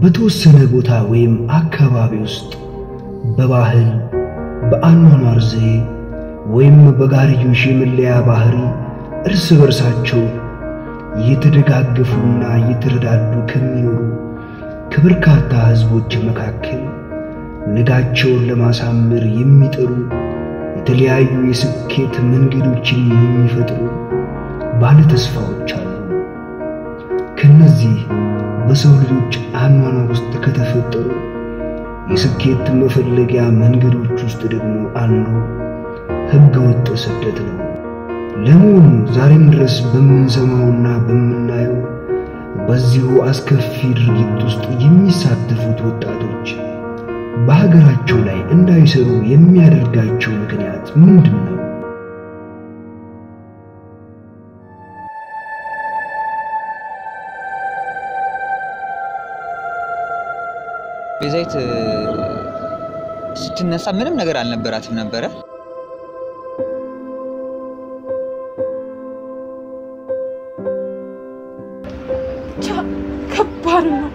በተወሰነ ቦታ ወይም አካባቢ ውስጥ በባህል በአኗኗር ዘዬ ወይም በጋርዮሽ የመለያ ባህሪ እርስ በርሳቸው እየተደጋገፉና እየተረዳዱ ከሚኖሩ ከበርካታ ሕዝቦች መካከል ነጋቸውን ለማሳመር የሚጥሩ የተለያዩ የስኬት መንገዶችን የሚፈጥሩ ባለ ተስፋዎች አሉ። ከነዚህ በሰው ልጆች አኗኗር ውስጥ ከተፈጠሩ የስኬት መፈለጊያ መንገዶች ውስጥ ደግሞ አንዱ ሕገ ወጥ ስደት ነው። ለመሆኑ ዛሬም ድረስ በምንሰማውና በምናየው በዚሁ አስከፊ ድርጊት ውስጥ የሚሳተፉት ወጣቶች በሀገራቸው ላይ እንዳይሰሩ የሚያደርጋቸው ምክንያት ምንድን ነው? ቤዛዊት ስትነሳ ምንም ነገር አልነበራትም ነበረ። ብቻ ከባድ ነው።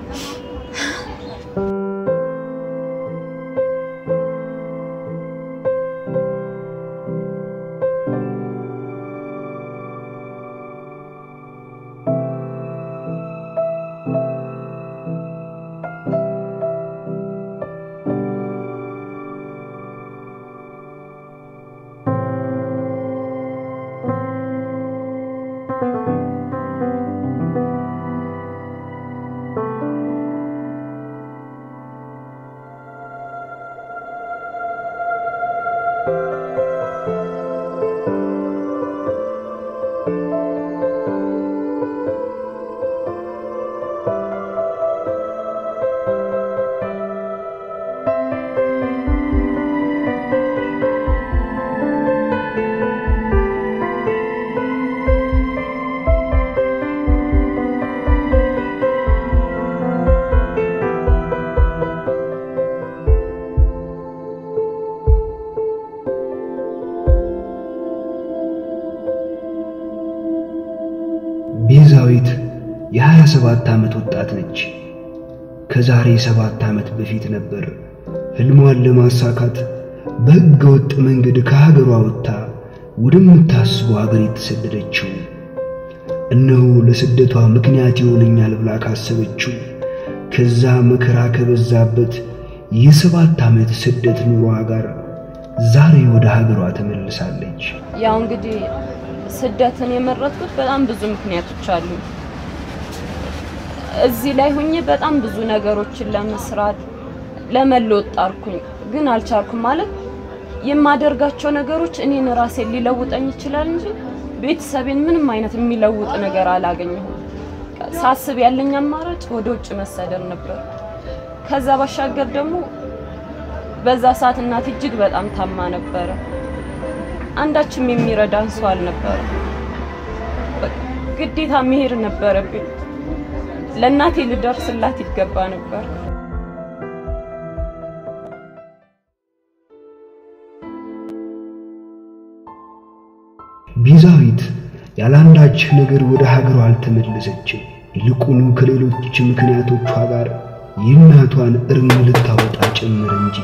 ቤዛዊት የሀያ ሰባት ዓመት ወጣት ነች። ከዛሬ ሰባት ዓመት በፊት ነበር ሕልሟን ለማሳካት በሕገ ወጥ መንገድ ከሀገሯ ወጥታ ወደምታስበው ሀገር የተሰደደችው። እነሆ ለስደቷ ምክንያት ይሆነኛል ብላ ካሰበችው ከዛ መከራ ከበዛበት የሰባት ዓመት ስደት ኑሯ ጋር ዛሬ ወደ ሀገሯ ተመልሳለች። ያው እንግዲህ ስደትን የመረጥኩት በጣም ብዙ ምክንያቶች አሉ። እዚህ ላይ ሆኜ በጣም ብዙ ነገሮችን ለመስራት ለመለወጥ ጣርኩኝ፣ ግን አልቻልኩም። ማለት የማደርጋቸው ነገሮች እኔን ራሴን ሊለውጠኝ ይችላል እንጂ ቤተሰቤን ምንም አይነት የሚለውጥ ነገር አላገኘሁም። ሳስብ ያለኝ አማራጭ ወደ ውጭ መሰደድ ነበር። ከዛ ባሻገር ደግሞ በዛ ሰዓት እናቴ እጅግ በጣም ታማ ነበረ። አንዳችም የሚረዳን ሰው አልነበረ። ግዴታ መሄድ ነበረብኝ። ለእናቴ ልደርስላት ይገባ ነበር። ቤዛዊት ያለአንዳች ነገር ወደ ሀገሯ አልተመለሰችም። ይልቁኑ ከሌሎች ምክንያቶቿ ጋር የእናቷን እርም ልታወጣ ጭምር እንጂ።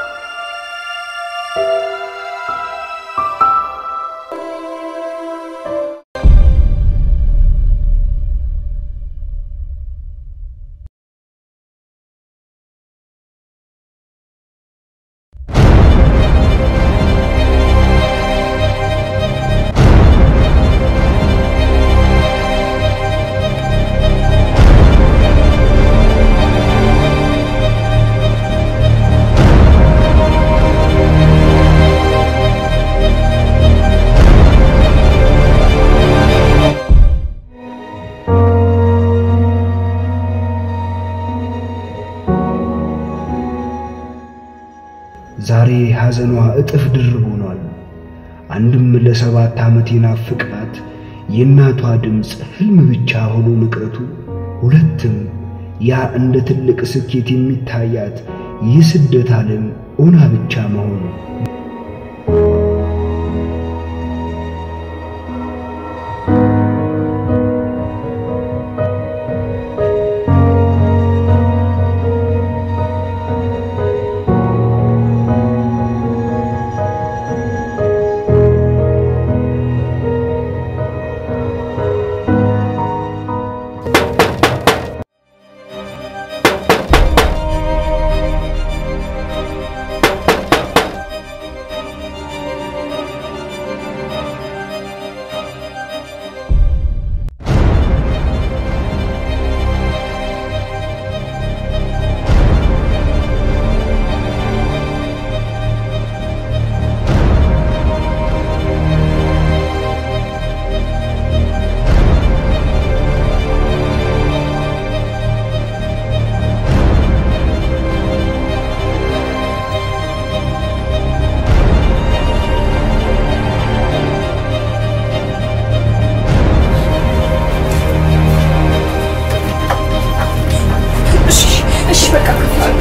ዛሬ ሐዘኗ እጥፍ ድርብ ሆኗል። አንድም ለሰባት ዓመት የናፍቃት የእናቷ ድምፅ ሕልም ብቻ ሆኖ መቅረቱ፣ ሁለትም ያ እንደ ትልቅ ስኬት የሚታያት የስደት ዓለም ኦና ብቻ መሆኑ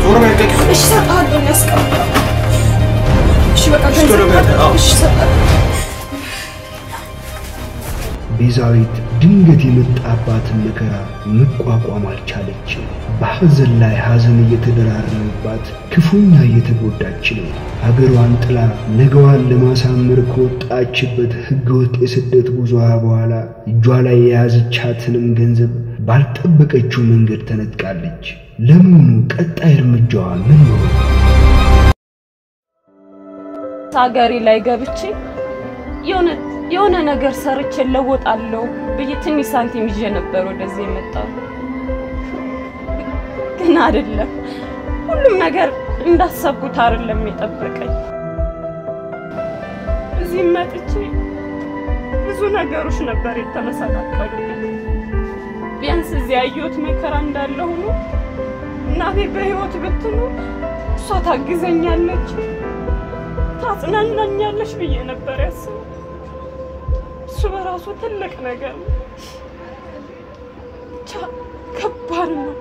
እሺ እሰጥሃለሁ፣ ያስቀምጣል። እሺ በቃ እሺ፣ ቶሎ ገንዘብ በል፣ አዎ። እሺ እሰጥሃለሁ። ቤዛዊት ድንገት የመጣባትን መከራ መቋቋም አልቻለች። በሐዘን ላይ ሐዘን እየተደራረበባት ክፉኛ እየተጎዳች ነው። ሀገሯን ጥላ ነገዋን ለማሳመር ከወጣችበት ሕገወጥ የስደት ጉዞዋ በኋላ እጇ ላይ የያዘቻትንም ገንዘብ ባልጠበቀችው መንገድ ተነጥቃለች። ለመሆኑ ቀጣይ እርምጃዋ ምን ነው? ሀገሬ ላይ ገብቼ የሆነ የሆነ ነገር ሰርቼ ለወጣለሁ ብዬ ትንሽ ሳንቲም ይዤ ነበር ወደዚህ የመጣው። ግን አይደለም፣ ሁሉም ነገር እንዳሰብኩት አይደለም የጠበቀኝ። እዚህ መጥቼ ብዙ ነገሮች ነበር የተመሰቃቀሉብኝ። ቢያንስ እዚህ ያየሁት መከራ እንዳለ ሆኖ እናቴ በህይወት ብትኖር እሷ ታግዘኛለች፣ ታጽናናኛለች ብዬ ነበር ያስበው። እሱ በራሱ ትልቅ ነገር ነው። ብቻ ከባድ ነው።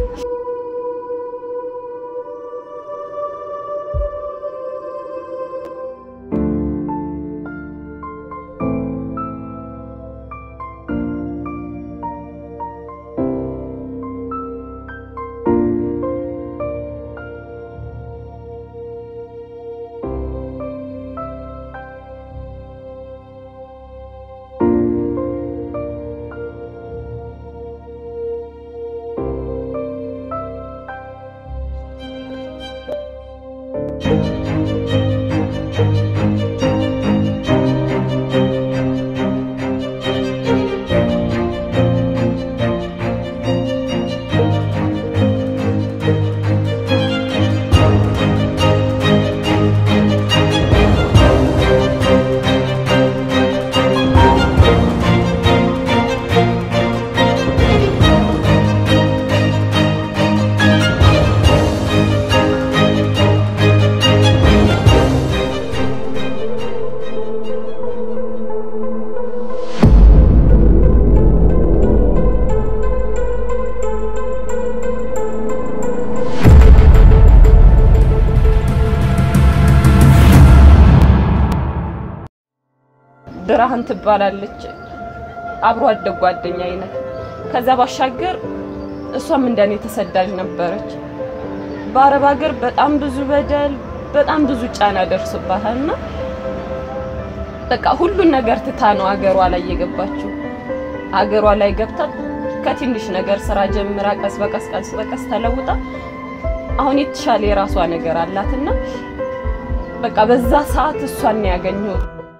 ብርሃን ትባላለች። አብሮ አደግ ጓደኛ አይነት። ከዛ ባሻገር እሷም እንደኔ ተሰዳጅ ነበረች። በአረብ ሀገር በጣም ብዙ በደል፣ በጣም ብዙ ጫና ደርስባታል እና በቃ ሁሉን ነገር ትታ ነው አገሯ ላይ የገባችው። አገሯ ላይ ገብታ ከትንሽ ነገር ስራ ጀምራ ቀስ በቀስ ቀስ በቀስ ተለውጣ አሁን የተሻለ የራሷ ነገር አላትና በቃ በዛ ሰዓት እሷን ነው ያገኘሁት።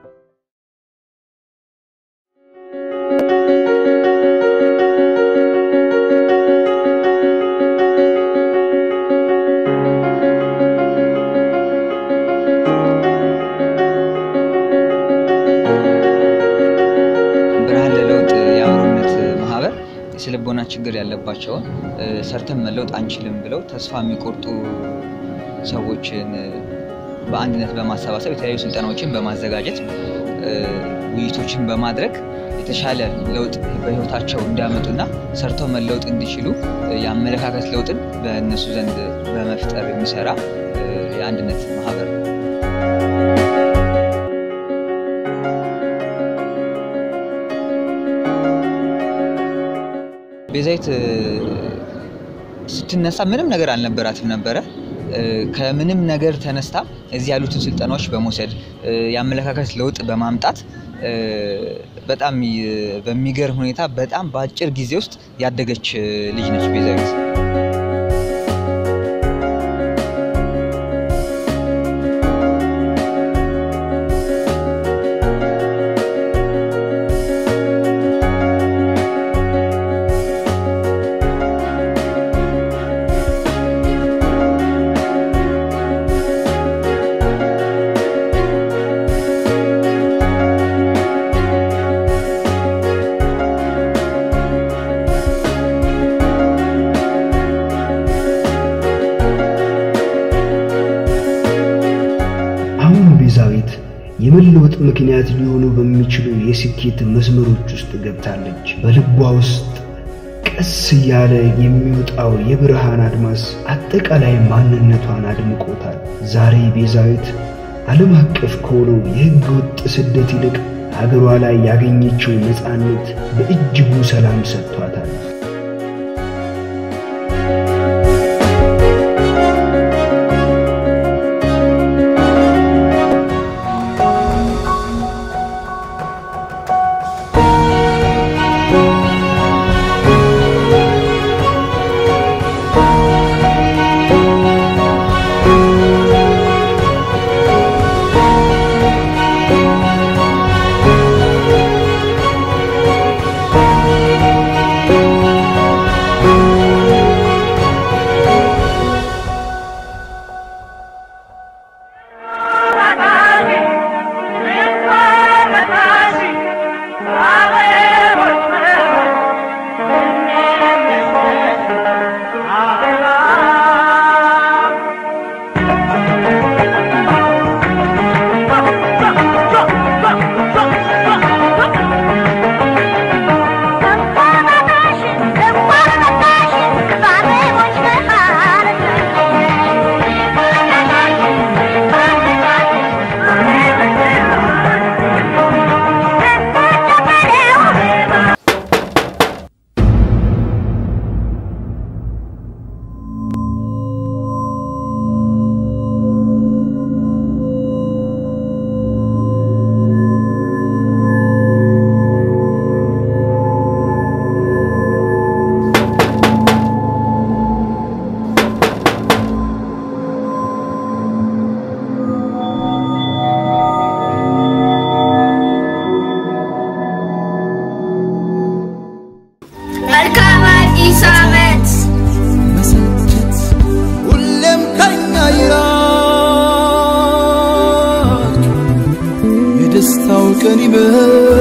ብርሃን ለለውጥ የአብሮነት ማህበር የስልቦና ችግር ያለባቸውን እ፣ ሰርተን መለወጥ አንችልም ብለው ተስፋ የሚቆርጡ ሰዎችን እ፣ በአንድነት በማሰባሰብ የተለያዩ ስልጠናዎችን በማዘጋጀት እ፣ ውይይቶችን በማድረግ የተሻለ ለውጥ በህይወታቸው እንዲያመጡና ሰርተው መለወጥ እንዲችሉ እ፣ የአመለካከት ለውጥን በእነሱ ዘንድ በመፍጠር የሚሰራ እ፣ የአንድነት ማህበር ነው። ቤዛዊት እ፣ ስትነሳ ምንም ነገር አልነበራትም ነበረ። እ፣ ከምንም ነገር ተነስታ እዚህ ያሉትን ስልጠናዎች በመውሰድ እ፣ የአመለካከት ለውጥ በማምጣት እ፣ በጣም ይ- በሚገርም ሁኔታ በጣም በአጭር ጊዜ ውስጥ ያደገች እ፣ ልጅ ነች ቤዛዊት። አሁን ቤዛዊት የመለወጥ ምክንያት ሊሆኑ በሚችሉ የስኬት መስመሮች ውስጥ ገብታለች። በልቧ ውስጥ ቀስ እያለ የሚወጣው የብርሃን አድማስ አጠቃላይ ማንነቷን አድምቆታል። ዛሬ ቤዛዊት ዓለም አቀፍ ከሆነው የሕገ ወጥ ስደት ይልቅ ሀገሯ ላይ ያገኘችው ነፃነት በእጅጉ ሰላም ሰጥቷታል። መልካም አዲስ ዓመት መሰልቸት ሁሌም ከኛ ይራቅ የደስታው ቀን ይበል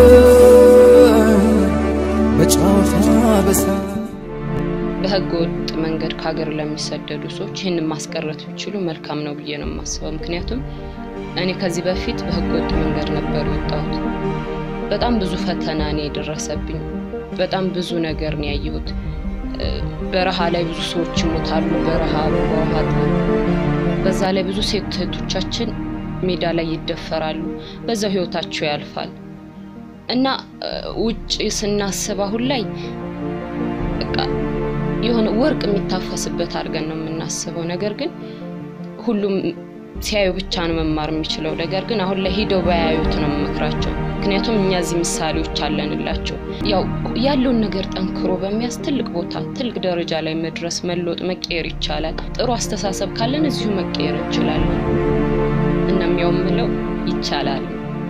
በጨዋታ በሳቅ በህገ ወጥ መንገድ ከሀገር ለሚሰደዱ ሰዎች ይህንን ማስቀረት ቢችሉ መልካም ነው ብዬ ነው የማስበው። ምክንያቱም እኔ ከዚህ በፊት በህገ ወጥ መንገድ ነበር የወጣሁት። በጣም ብዙ ፈተና ነው የደረሰብኝ። በጣም ብዙ ነገር ነው ያየሁት። እ፣ በረሃ ላይ ብዙ ሰዎች ይሞታሉ፣ በረሃብ በውሃ ጥም። በዛ ላይ ብዙ ሴት እህቶቻችን ሜዳ ላይ ይደፈራሉ፣ በዛው ህይወታቸው ያልፋል እና እ፣ ውጭ ስናስብ አሁን ላይ በቃ የሆነ ወርቅ የሚታፈስበት አድርገን ነው የምናስበው። ነገር ግን ሁሉም ሲያዩ ብቻ ነው መማር የሚችለው። ነገር ግን አሁን ላይ ሂደው ባያዩት ነው የምመክራቸው። ምክንያቱም እኛ እዚህ ምሳሌዎች አለንላቸው። ያው ያለውን ነገር ጠንክሮ በሚያዝ ትልቅ ቦታ ትልቅ ደረጃ ላይ መድረስ መለወጥ፣ መቀየር ይቻላል። ጥሩ አስተሳሰብ ካለን እዚሁ መቀየር እንችላለን። እናም ያው የምለው ይቻላል።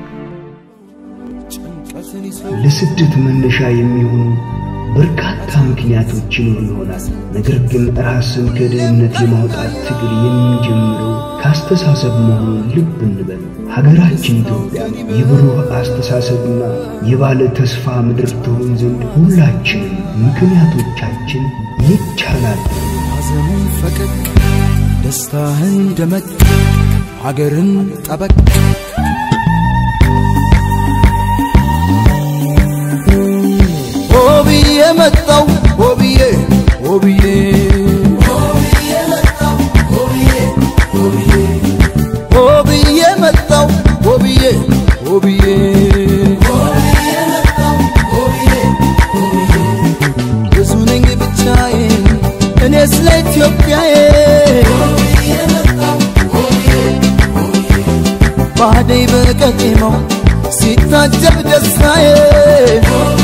ጭንቀትን ይሰው ለስደት መነሻ የሚሆኑ በርካታ ምክንያቶች ይኖሩ ይሆናል። ነገር ግን ራስን ከድህነት የማውጣት ትግል የሚጀምረው ከአስተሳሰብ መሆኑን ልብ እንበል። ሀገራችን ኢትዮጵያ የብሩህ አስተሳሰብና የባለ ተስፋ ምድር ትሆን ዘንድ ሁላችንም ምክንያቶቻችን ይቻላል ሐዘንን ፈቀቅ ደስታህን ደመቅ ሀገርን ጠበቅ ሆብዬ መጣው ሆብዬ ሆብዬ ሆብዬ መጣው ሆብዬ ሆብዬ ብዙ ነኝ ብቻዬን እኔ ስለ ኢትዮጵያዬ ባደይ በቀጤማው ሲታጀብ ደስታዬ